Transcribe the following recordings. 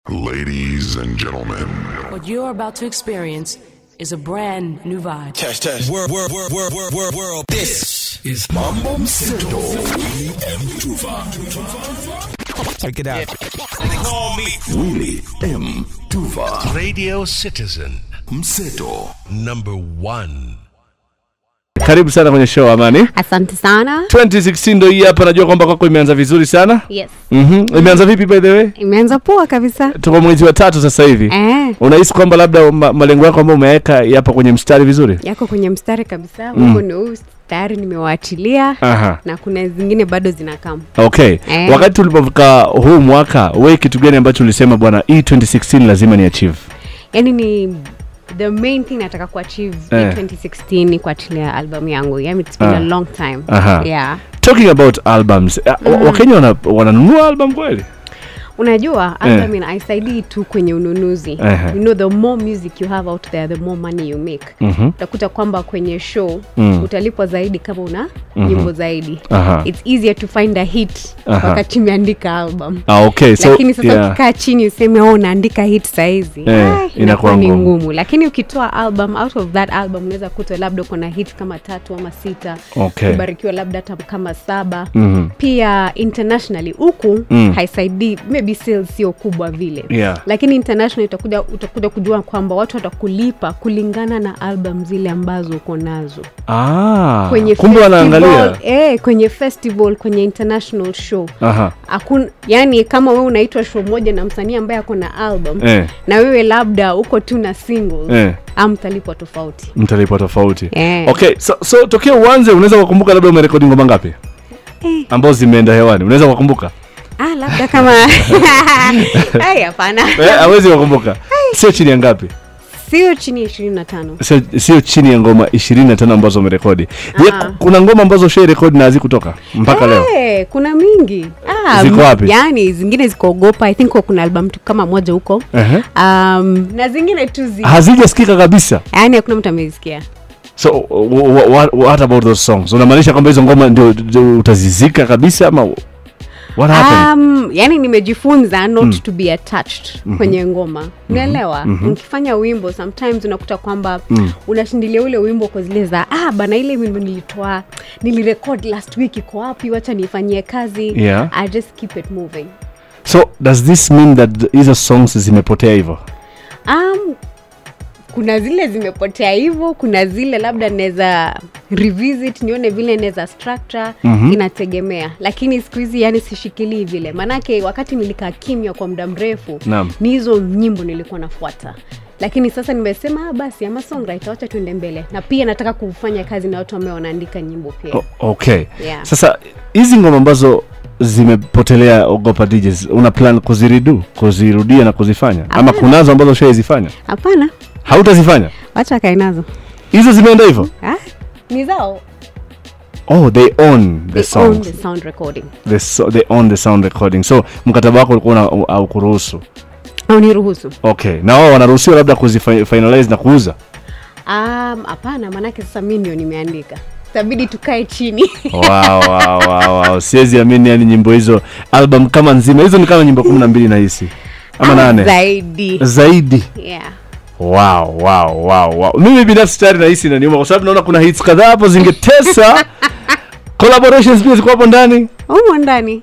Ladies and gentlemen, What you're about to experience is a brand new vibe. Test, test. World, world, world, world, world, world, world. This is Mambo Mseto. Check it out. Call me Willy M. Tuva. Radio Citizen Mseto. number one. Karibu sana kwenye show Amani. Asante sana. 2016 ndo hii hapa, najua kwamba kwako imeanza vizuri sana. Yes. Mhm. Imeanza vipi by the way? Imeanza poa kabisa. Tuko mwezi wa tatu sasa hivi. Eh, Unahisi kwamba labda ma, malengo yako ambayo umeweka yapo kwenye mstari vizuri? yako kwenye mstari kabisa. Wimbo ni huu tayari nimewaachilia Aha. na kuna zingine bado zinakam. Okay. Eh. Wakati tulipofika huu mwaka, wewe kitu gani ambacho ulisema bwana, hii 2016 lazima ni achieve? Yaani ni the main thing nataka kuachieve Eh. eh. 2016 ni kuachilia album yangu. Yaani it's been Ah. a long time. Aha. Yeah. Talking about albums, uh, Wakenya wana, wananunua album kweli? Unajua album ina haisaidii tu kwenye ununuzi. Ehe. You know the more music you have out there the more money you make. Mhm. Utakuta kwamba kwenye show Mm. utalipwa zaidi kama una nyimbo zaidi. Aha. It's easier to find a hit Aha. wakati umeandika album. Ah, okay. So, lakini sasa yeah. ukikaa chini useme oh, unaandika hit saizi Eh, ah, inakuwa inakuwa ni ngumu. ngumu lakini ukitoa album out of that album unaweza kuta labda kuna hit kama tatu ama sita Okay. kubarikiwa labda hata kama saba Mhm. pia internationally huku Mm. haisaidii maybe sales sio kubwa vile Yeah. lakini international utakuja, utakuja kujua kwamba watu watakulipa kulingana na album zile ambazo uko nazo Ah, kwenye kumbe wanaangalia. festival, eh, kwenye festival kwenye international show Aha. Hakun, yani kama wewe unaitwa show moja na msanii ambaye ako na album Eh. na wewe labda uko tu na singles Eh. amtalipwa tofauti mtalipwa tofauti Eh. okay so, so tokea uanze unaweza kukumbuka labda umerekodi ngoma ngapi Eh. ambazo zimeenda hewani unaweza kukumbuka ah, labda kama Ai, hapana eh, awezi kukumbuka sio chini ya ngapi sio chini ya ishirini na tano sio, sio chini ya ngoma ishirini na tano ambazo umerekodi je Ah. ku- kuna ngoma ambazo ushai rekodi na hazikutoka mpaka leo Eh, kuna mingi ah, Ziko m- wapi? yani zingine zikoogopa i think kuna album tu kama moja huko Ehe. um, na zingine tu zi hazijasikika kabisa yani hakuna mtu amezisikia so w- w- what, what about those songs unamaanisha kwamba hizo ngoma ndio, ndio utazizika kabisa ama what happened Um, yani nimejifunza not to be attached kwenye ngoma unaelewa ukifanya wimbo sometimes unakuta kwamba unashindilia ule wimbo kwa zile za ah bana ile wimbo nilitoa nilirecord last week iko wapi wacha niifanyie kazi Yeah. I just keep it moving so does this mean that hizo songs zimepotea hivyo um, kuna zile zimepotea hivyo kuna zile labda naweza revisit nione vile naweza structure mm-hmm. inategemea lakini siku hizi yani sishikilii vile maanake wakati nilikaa kimya kwa muda mrefu Naam. ni hizo nyimbo nilikuwa nafuata lakini sasa nimesema ah, basi ama songwriter wacha tuende mbele na pia nataka kufanya kazi na watu ambao wanaandika nyimbo pia O- okay Yeah. sasa hizi ngoma ambazo zimepotelea ogopa DJs una plan kuziridu kuzirudia na kuzifanya ama Hapana. kunazo ambazo ushaizifanya hapana hautazifanya wacha kae nazo hizo zimeenda hivyo ah, ni zao oh they own the They own songs the sound recording the so, they own the sound recording so mkataba wako ulikuwa una- au kuruhusu au niruhusu okay na wao wanaruhusiwa labda kuzifinalize na kuuza Um, hapana maanake sasa mi ndio nimeandika itabidi tukae chini wow, wow, wow, wow. siwezi amini yani nyimbo hizo album kama nzima hizo ni kama nyimbo kumi na mbili nahisi ama nane zaidi zaidi yeah. wow, wow, wow, wow. mimi binafsi tayari nahisi inaniuma kwa sababu naona kuna hits kadhaa hapo zingetesa collaborations pia ziko hapo ndani umo ndani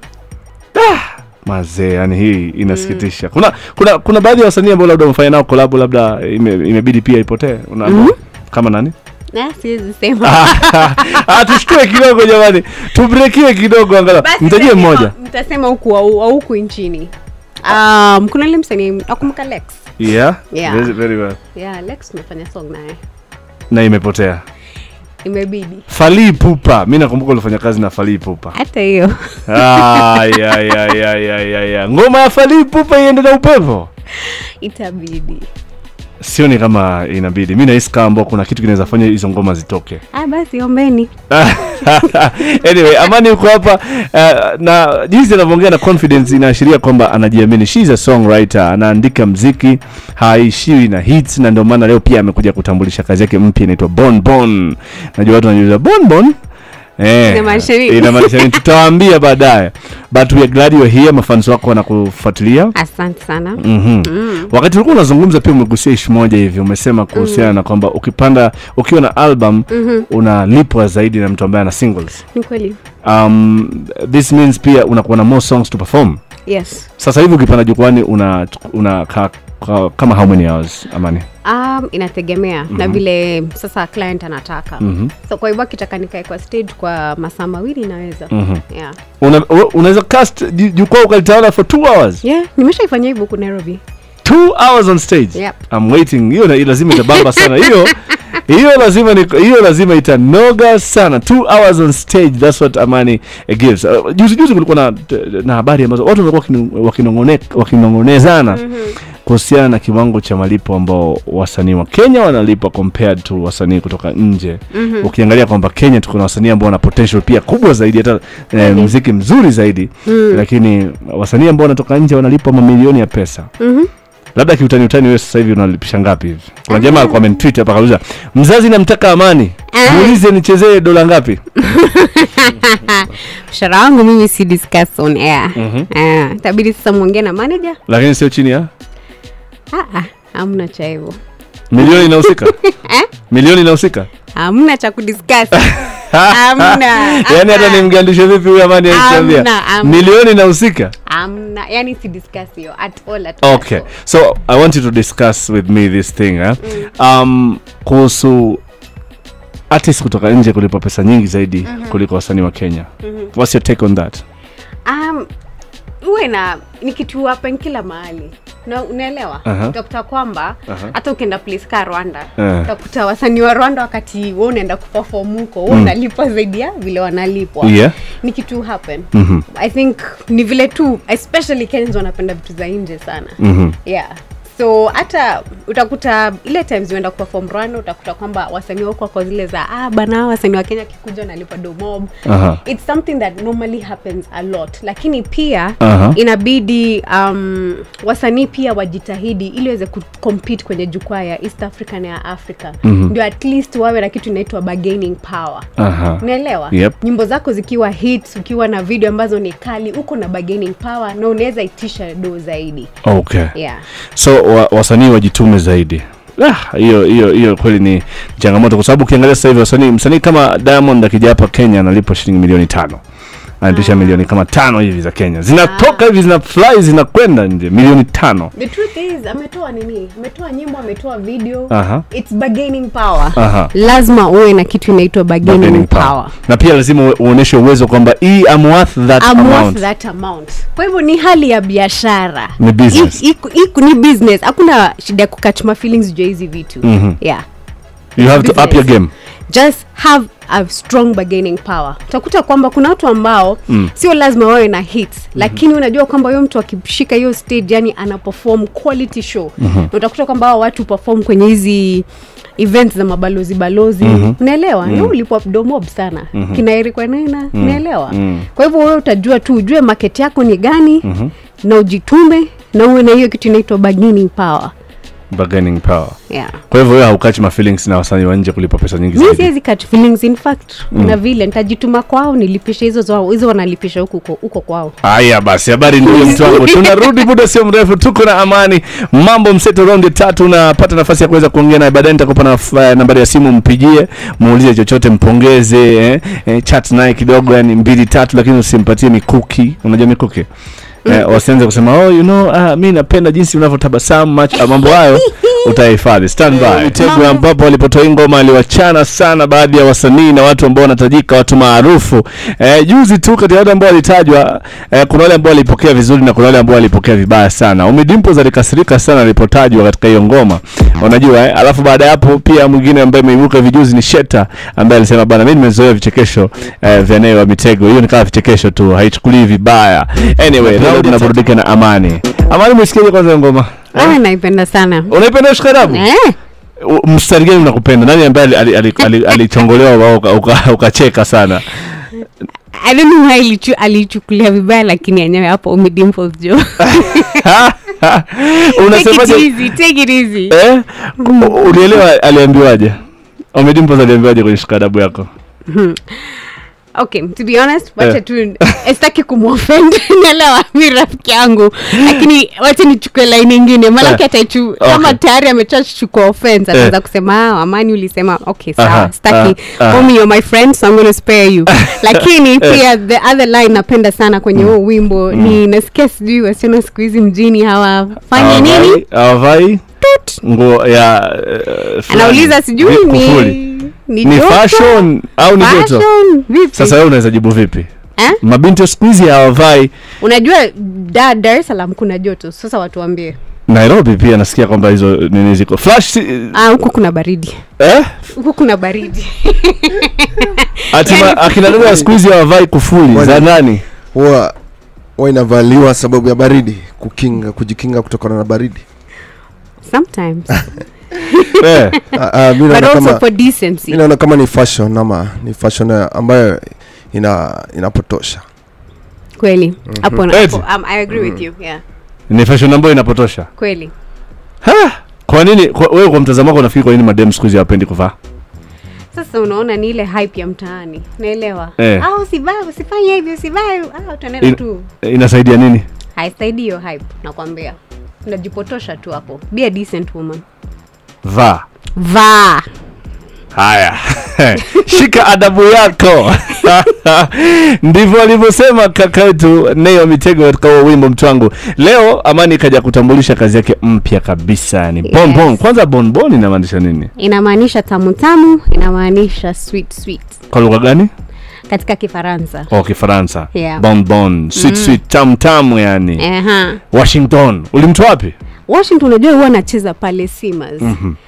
mazee yani hii inasikitisha kuna kuna kuna baadhi ya wasanii ambao labda umefanya nao collab labda ime, imebidi pia ipotee una kama nani na siwezi sema ah, tushtue kidogo jamani tubrekiwe kidogo angalau Basi mtajie nitasema- mmoja nitasema huku au au huku nchini um, kuna ile msanii nakumbuka lex yeah, Yeah. Very, very well. yeah lex tumefanya song naye na imepotea imebidi falii pupa mi nakumbuka ulifanya kazi na falii pupa hata hiyo Ay, ay, ay, ay, ay, ay, ay. ngoma ya falii pupa iende na upepo itabidi sioni kama inabidi mi nahisi kama ambao kuna kitu kinaweza fanya hizo ngoma zitoke ah, basi ombeni anyway amani yuko hapa uh, na jinsi anavyoongea na confidence inaashiria kwamba anajiamini She is a songwriter anaandika mziki haishiwi na hits na ndio maana leo pia amekuja kutambulisha kazi yake mpya inaitwa bon bon najua watu wanajiuliza bon bon Eh, Inamaanisha nini? inamaanisha nini tutawaambia baadaye but we are glad you are here mafans wako wanakufuatilia asante sana mm wakati ulikuwa unazungumza pia umegusia ishi moja hivi umesema kuhusiana na kwamba ukipanda ukiwa na album unalipwa zaidi na mtu ambaye ana singles ni kweli um, this means pia unakuwa na more songs to perform yes sasa hivi ukipanda jukwani una, una ka, ka, kama how many hours amani um, inategemea mm-hmm. na vile sasa client anataka mm-hmm. so kwa hivyo akitaka nikae kwa stage kwa masaa mawili naweza mm-hmm. yeah. una, u- unaweza cast ju- jukwaa ukalitawala for two hours yeah nimeshaifanyia hivyo huku nairobi two hours on stage Yep. I'm waiting hiyo na- lazima itabamba sana hiyo hiyo lazima ni, hiyo lazima itanoga sana two hours on stage that's what amani uh, gives uh, juzi juzi kulikuwa na, na habari ambazo watu walikuwa wakinu- wakinong'one- wakinong'onezana kuhusiana na kiwango cha malipo ambao wasanii wa kenya wanalipwa compared to wasanii kutoka nje ukiangalia kwamba kenya tuko na wasanii ambao wana potential pia kubwa zaidi hata eh, muziki mzuri zaidi lakini wasanii ambao wanatoka nje wanalipwa mamilioni ya pesa labda kiutani utani wewe sasa hivi unalipisha ngapi hivi kuna jamaa alikuwa amenitweet hapa kauliza mzazi namtaka amani muulize nichezee dola ngapi mshahara wangu mimi si discuss on air mm-hmm. tabidi sasa mwongee na manager lakini sio chini ya Ah, ah, hamna cha hivyo milioni inahusika milioni inahusika hamna cha kudiscuss hamna yaani hata nimgandishe vipi huyu amani alichambia Hamna, hamna. milioni inahusika hamna yani si discuss hiyo at all at all, okay at all. so i want you to discuss with me this thing eh? um, kuhusu artist kutoka nje kulipa pesa nyingi zaidi kuliko wasanii wa kenya what's your take on that um, uwe na ni kitu happen kila mahali na unaelewa Aha. utakuta kwamba hata ukienda place ka rwanda Eh. utakuta wasanii wa rwanda wakati we unaenda kuperform huko we unalipwa zaidi ya vile wanalipwa Yeah. ni kitu happen i think ni vile tu especially kenyans wanapenda vitu za nje sana yeah so hata utakuta ile times uenda kuperform rwanda utakuta kwamba wasanii wako wako zile za ah bana wasanii wa kenya kikuja wanalipa domob Aha. it's something that normally happens a lot lakini pia Aha. inabidi um, wasanii pia wajitahidi ili waweze kucompete kwenye jukwaa ya east africa na ya africa mm-hmm. ndio at least wawe na kitu inaitwa bargaining power Aha. unaelewa Yep. nyimbo zako zikiwa hits ukiwa na video ambazo ni kali uko na bargaining power na unaweza itisha do zaidi okay yeah so wa, wasanii wajitume zaidi Ah, hiyo hiyo hiyo kweli ni changamoto kwa sababu ukiangalia sasa hivi wasanii msanii kama diamond akija hapa kenya analipwa shilingi milioni tano anatisha milioni kama tano hivi za kenya zinatoka hivi zina fly zinakwenda nje milioni tano the truth is ametoa nini ametoa nyimbo ametoa video Aha. it's bargaining power Aha. lazima uwe na kitu inaitwa bargaining, Bargaining power, power. na pia lazima ue- uoneshe uwezo kwamba hii I'm worth that I'm worth amount that amount kwa hivyo ni hali ya biashara Ni business. I- iku- iku- ni business hakuna shida ya kukatch my feelings juu ya hizi vitu yeah you have to up your business. game just have a strong bargaining power utakuta kwamba kuna watu ambao mm. sio lazima wawe na hits mm-hmm. lakini unajua kwamba huyo mtu akishika hiyo stage yani ana perform quality show mm-hmm. na utakuta kwamba hao watu perform kwenye hizi events za mabalozi balozi mm-hmm. unaelewa mm-hmm. ulipwa domob sana mm-hmm. kinaerikwa nena mm-hmm. unaelewa mm-hmm. kwa hivyo wewe utajua tu ujue market yako ni gani mm-hmm. na ujitume na uwe na hiyo kitu inaitwa bargaining power bargaining power yeah kwa hivyo wewe haukachi ma feelings na wasanii wa nje kulipa pesa nyingi mi zaidi siwezi cut feelings in fact kuna vile nitajituma kwao nilipisha hizo zao hizo wanalipisha huko huko- huko kwao haya basi habari ndio mtu wangu tunarudi muda sio mrefu tuko na amani mambo mseto raundi tatu unapata nafasi ya kuweza kuongea naye baadaye nitakupa na eh, nambari ya simu mpigie muulize chochote mpongeze eh, eh, chat naye kidogo yani mbili tatu lakini usimpatie mikuki unajua mikuki eh, wasianze kusema oh you know ah, mi napenda jinsi unavyotabasamu macho ah, mambo hayo utahifadhi stand by Mitego ambapo walipotoa hii ngoma aliwachana sana baadhi ya wasanii na watu ambao wanatajika watu maarufu eh, juzi tu kati ya wale ambao walitajwa eh, kuna wale ambao walipokea vizuri na kuna wale ambao walipokea vibaya sana Ommy Dimpoz alikasirika sana alipotajwa katika hiyo ngoma unajua eh? alafu baada ya hapo pia mwingine ambaye ameibuka vijuzi ni Sheta ambaye alisema bana mimi nimezoea vichekesho eh, vya Nay wa Mitego hiyo ni kama vichekesho tu haichukulii vibaya anyway leo tunaburudika na Amani Amani umesikiaje kwanza hiyo ngoma ah, naipenda sana unaipenda shikarabu eh? U- mstari gani unakupenda nani ambaye alichongolewa ali, ali, ali, alichongolewa uka- uka- ukacheka sana I don't know why alichu, alichukulia vibaya lakini yenyewe hapo Ommy Dimpoz jo take it unasemaje easy take it easy eh? U- ulielewa aliambiwaje omedimpoz aliambiwaje kwenye shikadabu yako okay to be honest wacha Eh. tu sitaki kumwofend naelewa mi rafiki yangu lakini wacha nichukue laini ingine malaki Eh. ataichu Okay. kama tayari amechachuchukua offense ataanza Eh. kusema "Ah, amani ulisema okay Aha, sawa sitaki ah, ah. homie you're my friend so i'm gonna spare you lakini pia the other line napenda sana kwenye huo wimbo ni nasikia sijui wasichana siku hizi mjini hawafanyi nini hawavai Tut. nguo ya eh, fulani. anauliza sijui Vi- ni kufuli. ni ni joto? fashion au ni joto Fashion, vipi sasa wewe unaweza jibu vipi eh? mabinti wa siku hizi hawavai unajua da dar es salaam kuna joto sasa watuambie nairobi pia nasikia kwamba hizo nini ziko flash si- Ah, huku kuna baridi eh? huku kuna baridi ati ma- akina dada wa siku hizi hawavai kufuli Kwani- za nani huwa huwa inavaliwa sababu ya baridi kukinga kujikinga kutokana na baridi sometimes eh. Ah, ah, mi but naona also kama for decency mi naona kama ni fashion ama ni fashion eh, ambayo ina inapotosha kweli hapo na- Eti. hapo, um, i agree with you yeah ni fashion ambayo inapotosha kweli Ha! kwa nini kwa, wewe kwa mtazamo wako unafikiri kwa nini madem siku hizi hawapendi kuvaa sasa unaona ni ile hype ya mtaani naelewa Eh. ah usivae usifanye hivi usivae ah utaenda In- tu inasaidia nini haisaidii hiyo hype nakwambia unajipotosha tu hapo be a decent woman vaa vaa haya shika adabu yako ndivyo alivyosema kaka yetu neo mitego katika huo wimbo mtwangu leo amani ikaja kutambulisha kazi yake mpya kabisa ni Yes. bonbon kwanza bonbon inamaanisha nini inamaanisha tamu tamu inamaanisha sweet sweet kwa lugha gani katika kifaransa oh kifaransa Yeah. bonbon sweet sweet tam tamu yani Eha. washington ulimtoa wapi washington unajua huwa anacheza pale simas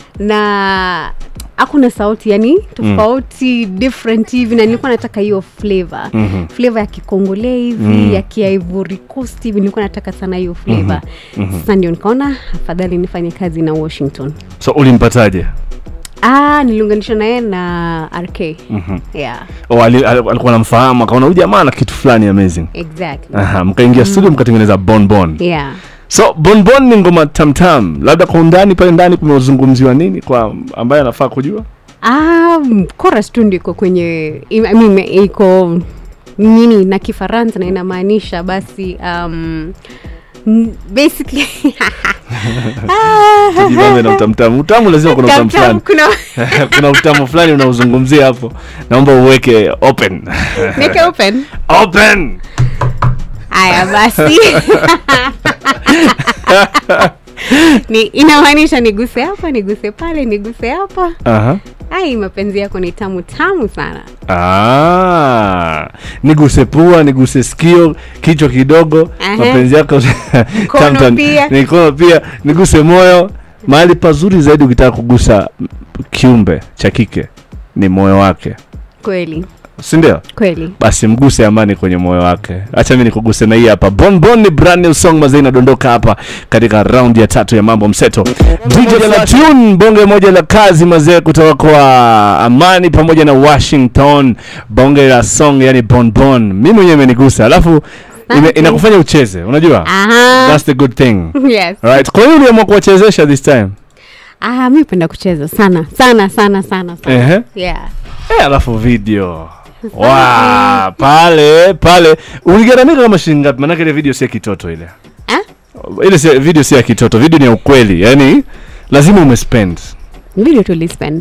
na hakuna sauti yani tofauti different hivi na nilikuwa nataka hiyo flavor mm-hmm. flavor ya kikongole hivi mm. ya kiivory coast hivi nilikuwa nataka sana hiyo flavor mm-hmm. sasa ndio nikaona afadhali nifanye kazi na washington so ulimpataje ah niliunganisha naye na rk mm-hmm. yeah oh, ali, ali- alikuwa namfahamu akaona huyu jamaa na kitu fulani amazing exactly Aha, mkaingia studio mkatengeneza bonbon yeah so bonbon ni ngoma tamtam labda kwa undani pale ndani kumezungumziwa nini kwa ambaye anafaa kujua Ah, chorus tu ndiko kwenye I mean, iko nini na kifaransa na inamaanisha basi um, n- basically tujibambe na utamtamu utamu lazima kuna utamu Tam-tam, fulani kuna kuna utamu fulani unauzungumzia hapo naomba uweke open Make open open haya basi ni inamaanisha niguse hapa niguse pale niguse hapa Aha. ai mapenzi yako ni tamu tamu sana Ah, niguse pua niguse sikio kichwa kidogo Aha. mapenzi yako tam tam. pia. mikono pia niguse moyo mahali pazuri zaidi ukitaka kugusa kiumbe cha kike ni moyo wake kweli si ndio kweli basi mguse amani kwenye moyo wake acha mi nikuguse na hii hapa bonbon ni brand new song mazee inadondoka hapa katika raundi ya tatu ya mambo mseto DJ la tune bonge moja la kazi mazee kutoka kwa amani pamoja na washington bonge la song yani bonbon mi mwenyewe imenigusa alafu ime, Asante. inakufanya ucheze unajua aha that's the good thing yes right kwa nini uliamua kuwachezesha this time ah mi upenda kucheza sana sana sana sana sana Ehe. yeah Eh, alafu video wa pale pale uligaramika kama shilingi ngapi manake ile video si ya kitoto ile eh? ile si, video si ya kitoto video ni ya ukweli yani lazima umespend video tulispend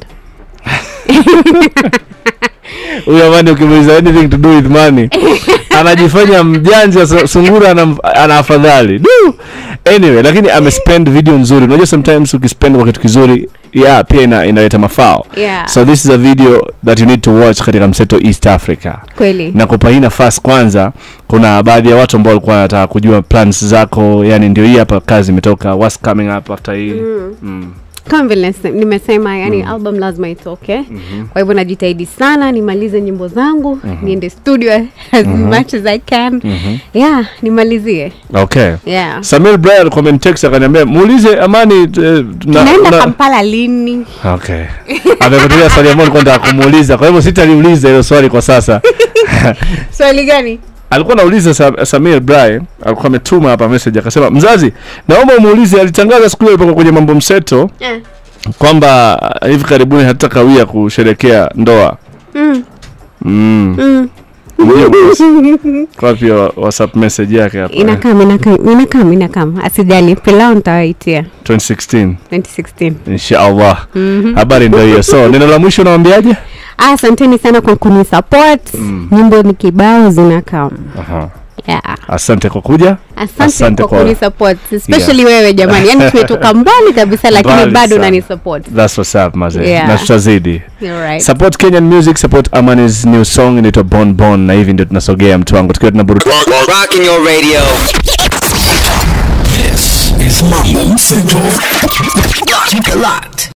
huyu amani ukimuuliza anything to do with money anajifanya mjanja su- sungura ana, ana afadhali Du! anyway lakini amespend video nzuri unajua sometimes ukispend kwa kitu kizuri yeah pia ina, inaleta mafao Yeah. so this is a video that you need to watch katika mseto east africa kweli na kupa hii nafasi kwanza kuna baadhi ya watu ambao walikuwa wanataka kujua plans zako yani ndio hii hapa kazi imetoka what's coming up after hii mm. kama vile nase- nimesema yani album lazima itoke kwa hivyo najitahidi sana nimalize nyimbo zangu niende studio as much as i can yeah nimalizie okay yeah Samuel Brian alikuwa amenitext akaniambia muulize Amani eh, na, tunaenda na, kampala lini okay amekutulia swali ambalo nilikuwa nataka kumuuliza kwa hivyo sitaliuliza hilo swali kwa sasa swali gani alikuwa anauliza Sa, Samuel Brian alikuwa ametuma hapa message akasema mzazi naomba umuulize alitangaza siku hiyo alipokuwa kwenye mambo mseto eh. kwamba uh, hivi karibuni hatutakawia kusherekea ndoa mm. mm. Mm. Mjue boss. Kwa wapi wa- whatsapp message yake hapa eh? inakam inakam inakam inakam asijali pilau nitawaitia 2016 2016 inshallah habari ndio hiyo so neno la mwisho unawambiaje Ah, asanteni sana kwa kunisupport nyimbo ni kibao zinakam Aha. yeah. asante kwa kuja asante, kwa, kunisupport especially wewe jamani yani tumetoka mbali kabisa lakini Mbali bado sana. unanisupport That's what's up mazee Yeah. na tutazidi You're right. support kenyan music support amanis new song inaitwa bon bon na hivi ndio tunasogea mtu wangu tukiwa tunaburu Rocking your radio. This is Mambo Mseto. Keep it locked.